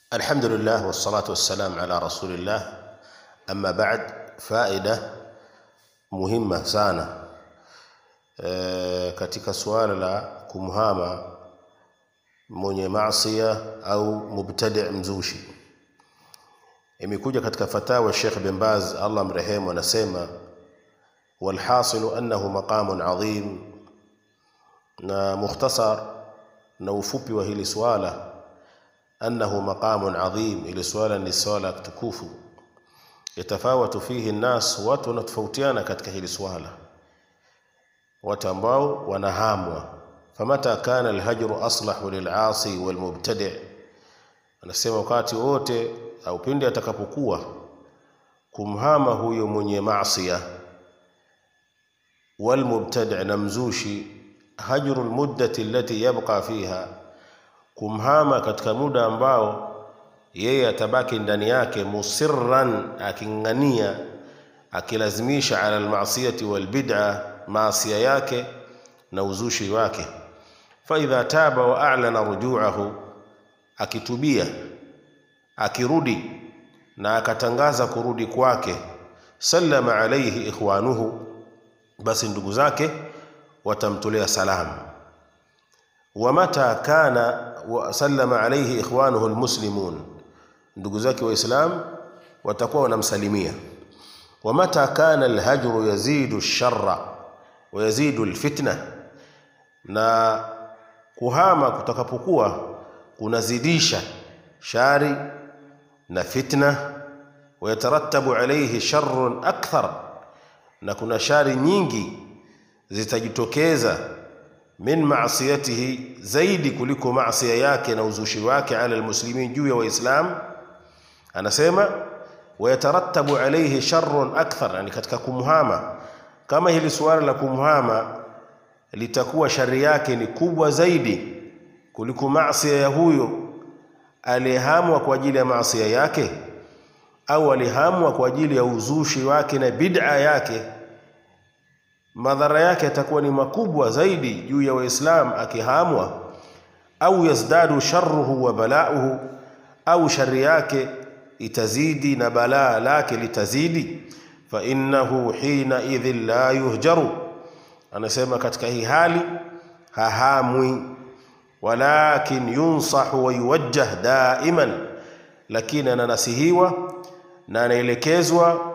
Alhamdulillah wassalatu wassalam ala rasulillah, amma ba'd. Faida muhimma sana e, katika suala la kumhama mwenye maasia au mubtadi mzushi, imekuja katika fatawa Sheikh bin Baz Allah mrehemu, anasema walhasilu annahu maqamun adhim, na mukhtasar na ufupi wa hili swala annahu maqamun adhim, ili swala ni swala tukufu. Yatafawatu fihi nnas, watu wanatofautiana katika hili swala, watu ambao wanahamwa. Famata kana alhajru aslahu lilasi walmubtadi, anasema wakati wote au pindi atakapokuwa kumhama huyo mwenye maasia walmubtadi na mzushi, hajru lmuddati allati yabqa fiha kumhama katika muda ambao yeye atabaki ndani yake, musirran, aking'ania akilazimisha, ala almasiyati walbid'a, maasia yake na uzushi wake. Fa idha taba wa a'lana rujuahu, akitubia akirudi na akatangaza kurudi kwake, sallama alayhi ikhwanuhu, basi ndugu zake watamtolea salamu wa mata kana sallama alayhi ikhwanuhu almuslimun, ndugu zake Waislam watakuwa wanamsalimia. Wa mata kana alhajru yazidu alsharra wa yazidu alfitna, na kuhama kutakapokuwa kunazidisha shari na fitna. Wa yatarattabu alayhi sharrun akthar, na kuna shari nyingi zitajitokeza min maasiyatihi zaidi kuliko maasia yake na uzushi wake, ala almuslimin, juu ya Waislam. Anasema wayatarattabu alayhi sharrun akthar, yani katika kumhama, kama hili suala la kumhama litakuwa shari yake ni kubwa zaidi kuliko maasia ya huyo aliyehamwa kwa ajili ya maasia yake, au alihamwa kwa ajili ya uzushi wake na bid'a yake madhara yake yatakuwa ni makubwa zaidi juu ya Waislam akihamwa, au yazdadu sharruhu wa balauhu, au shari yake itazidi na balaa lake litazidi. Fa innahu hina idhin la yuhjaru, anasema katika hii hali hahamwi, walakin yunsahu wa yuwajjah daiman, lakini ananasihiwa na anaelekezwa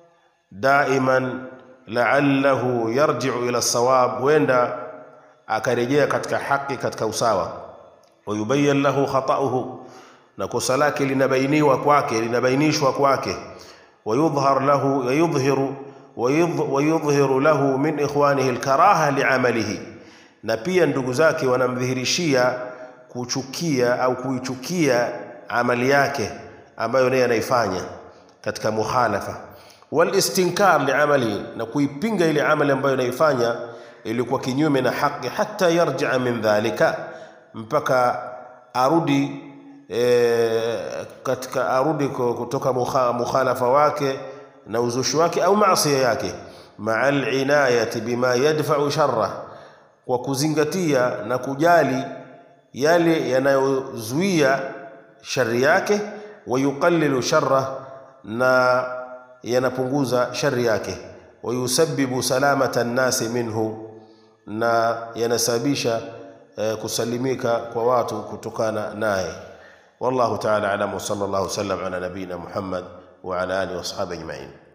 daiman la'allahu yarji'u ila sawab, huenda akarejea katika haki, katika usawa. Wayubayyan lahu khata'uhu, na kosa lake linabainiwa kwake, linabainishwa kwake. Wayudhhar lahu yudhhiru wayudhhiru lahu min ikhwanihi alkaraha li'amalihi, na pia ndugu zake wanamdhihirishia kuchukia au kuichukia amali yake ambayo naye anaifanya katika mukhalafa walistinkar liamalihi, na kuipinga ile amali ambayo inaifanya ilikuwa kinyume na haki, hata yarjia min dhalika, mpaka arudi e, katika arudi kutoka mukhalafa wake na uzushi wake au maasiya yake, maa alinayati bima yadfau sharra, kwa kuzingatia na kujali yale yanayozuia shari yake, wayuqallilu sharra na yanapunguza shari yake, wayusabbibu salamata nnasi minhu, na yanasababisha eh, kusalimika kwa watu kutokana naye. Wallahu ta'ala alam wa sallallahu sallam ala nabiyina Muhammad wa ala alihi wa ashabihi ajma'in.